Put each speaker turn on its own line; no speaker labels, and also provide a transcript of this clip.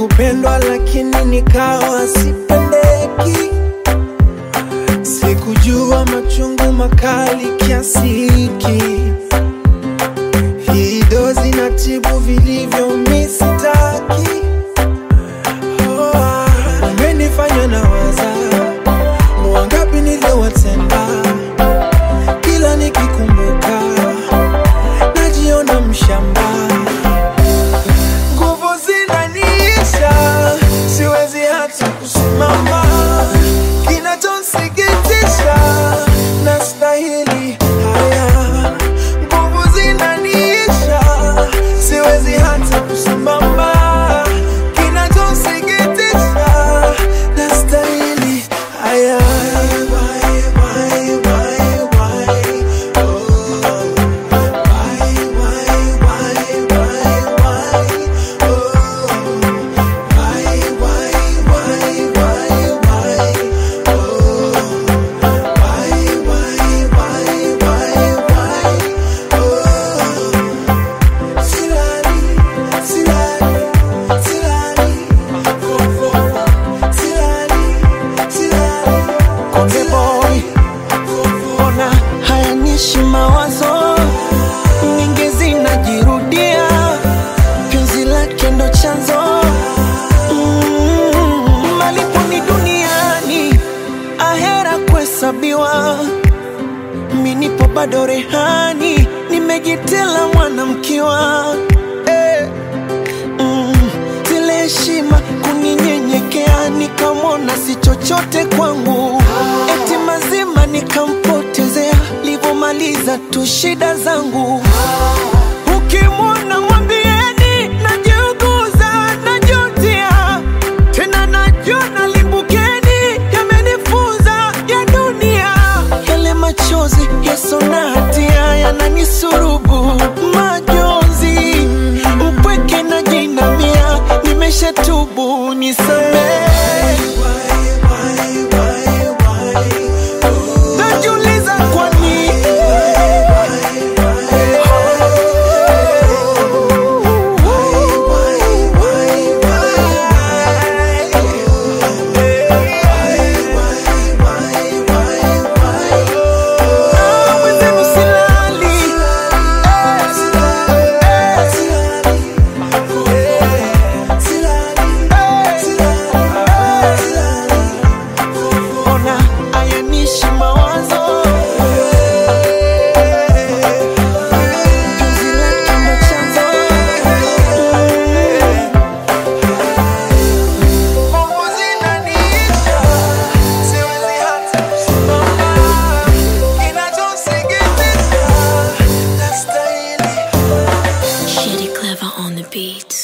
kupendwa lakini nikawa sipendeki. Sikujua machungu makali kiasi hiki. Hii dozi na tibu vilivyo misitaki. Oh, ah, umenifanya na waza wangapi niliowatenda, kila nikikumbuka najiona mshamba nguvu zinaniisha, siwezi hata kusimama. Kinachonsikitisha, nastahili haya. Nguvu zinaniisha, siwezi hata kusimama. Kinachonsikitisha, nastahili haya. Why, why, why, why? Oh. Why, why, why, why, why? Oh, why, why, why, why, why? Oh, why, why, why, why, why? Oh, silali, silali, silali, fo, fo, fo. silali, silali,
Konde boy,
fo, fo.
ona hayanishi mawazo nyingi zinajirudia, penzi lake ndo chanzo mm, malipo ni duniani, ahera kuhesabiwa. Mi nipo bado rehani, nimejitela mwanamkiwa eh. Mm, zile heshima kuninyenyekea, nikamwona si chochote kwangu, eti mazima nikampotezea, livomaliza tu shida zangu. Ukimwona mwambieni najiuguza, najutia tena, najona limbukeni, yamenifunza ya dunia, yale machozi yaso na hatia yananisurubu majonzi, mpweke na jinamia, nimeshatubu nisamehe. Najiuliza kwa nini Ah, mwenzenu silali. Ona ayanishi mawazo Penzi lake ndo chanzo
Nguvu zinaniisha, siwezi hata kusimama. Kinachonsikitisha, nastahili
Shitty clever on the beat.